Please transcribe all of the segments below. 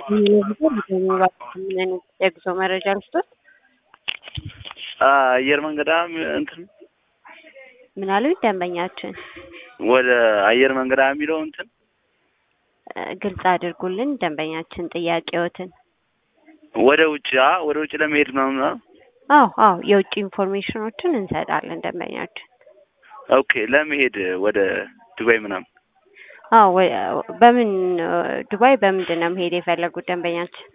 ምን የጉዞ መረጃ ልስጦት? አየር መንገዳ እንትን ምን አሉኝ ደንበኛችን? ወደ አየር መንገዳ የሚለው እንትን ግልጽ አድርጉልን ደንበኛችን ጥያቄዎትን። ወደ ውጭ አ ወደ ውጭ ለመሄድ ምናምን አ? አዎ አዎ የውጭ ኢንፎርሜሽኖችን እንሰጣለን ደንበኛችን። ኦኬ ለመሄድ ወደ ዱባይ ምናምን አዎ ወ- በምን ዱባይ በምንድን ነው መሄድ የፈለጉት ደንበኛችን?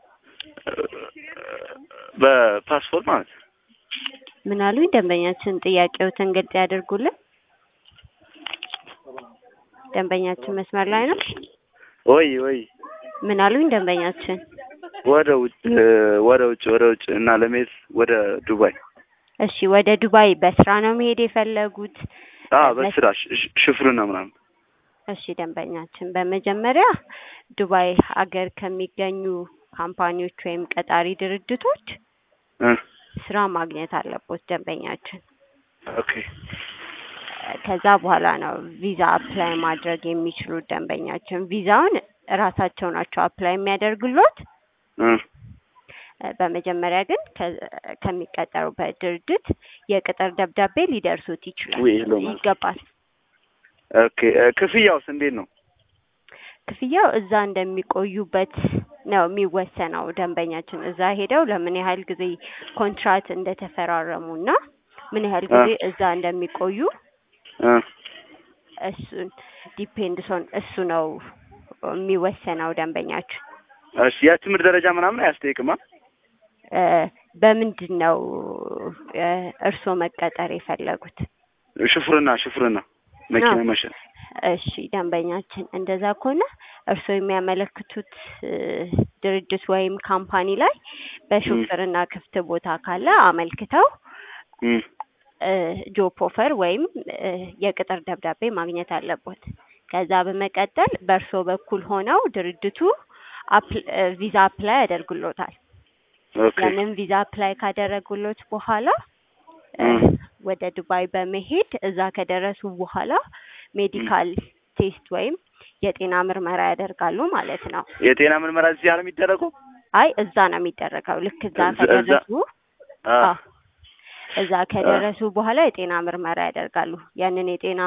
በፓስፖርት ማለት ነው። ምን አሉኝ ደንበኛችን? ጥያቄዎትን ግልጽ ያድርጉልን። ደንበኛችን መስመር ላይ ነው። ወይ ወይ ምን አሉኝ ደንበኛችን? ወደ ውጭ ወደ ውጭ ወደ ውጭ እና ለመሄድ ወደ ዱባይ እሺ ወደ ዱባይ በስራ ነው መሄድ የፈለጉት? አ በስራ ሽ- ሽ- ሽፍርና ምናምን እሺ ደንበኛችን በመጀመሪያ ዱባይ ሀገር ከሚገኙ ካምፓኒዎች ወይም ቀጣሪ ድርጅቶች እ ስራ ማግኘት አለቦት ደንበኛችን። ኦኬ ከዛ በኋላ ነው ቪዛ አፕላይ ማድረግ የሚችሉት ደንበኛችን። ቪዛውን እራሳቸው ናቸው አፕላይ የሚያደርጉሎት። እ በመጀመሪያ ግን ከ- ከሚቀጠሩበት ድርጅት የቅጥር ደብዳቤ ሊደርሱት ይችላል ወይ ሄሎ ማለት ይገባል። ኦኬ እ ክፍያውስ እንዴት ነው? ክፍያው እዛ እንደሚቆዩበት ነው የሚወሰነው። ደንበኛችን እዛ ሄደው ለምን ያህል ጊዜ ኮንትራት እንደተፈራረሙ እና ምን ያህል ጊዜ እዛ እንደሚቆዩ እ እሱን ዲፔንድ ሶን እሱ ነው የሚወሰነው ደንበኛችን። እሺ የትምህርት ደረጃ ምናምን አያስጠይቅማ? እ በምንድን ነው እ እርስዎ መቀጠር የፈለጉት? ሽፍርና ሽፍርና መኪና አዎ። መሸጥ እሺ ደንበኛችን እንደዛ ከሆነ እርስዎ የሚያመለክቱት እ ድርጅት ወይም ካምፓኒ ላይ በሹፍርና ክፍት ቦታ ካለ አመልክተው እ እ ጆብ ኦፈር ወይም እ የቅጥር ደብዳቤ ማግኘት አለቦት። ከዛ በመቀጠል በእርስዎ በኩል ሆነው ድርጅቱ አፕ- እ ቪዛ አፕላይ ያደርጉሎታል። ኦኬ ያንን ቪዛ አፕላይ ካደረጉሎት በኋላ እ እ ወደ ዱባይ በመሄድ እዛ ከደረሱ በኋላ ሜዲካል ቴስት ወይም የጤና ምርመራ ያደርጋሉ ማለት ነው። የጤና ምርመራ እዚህ ነው የሚደረገው? አይ እዛ ነው የሚደረገው። ልክ እዛ እዛ- እዛ- ከደረሱ አ አዎ፣ እዛ ከደረሱ በኋላ የጤና ምርመራ ያደርጋሉ። ያንን የጤና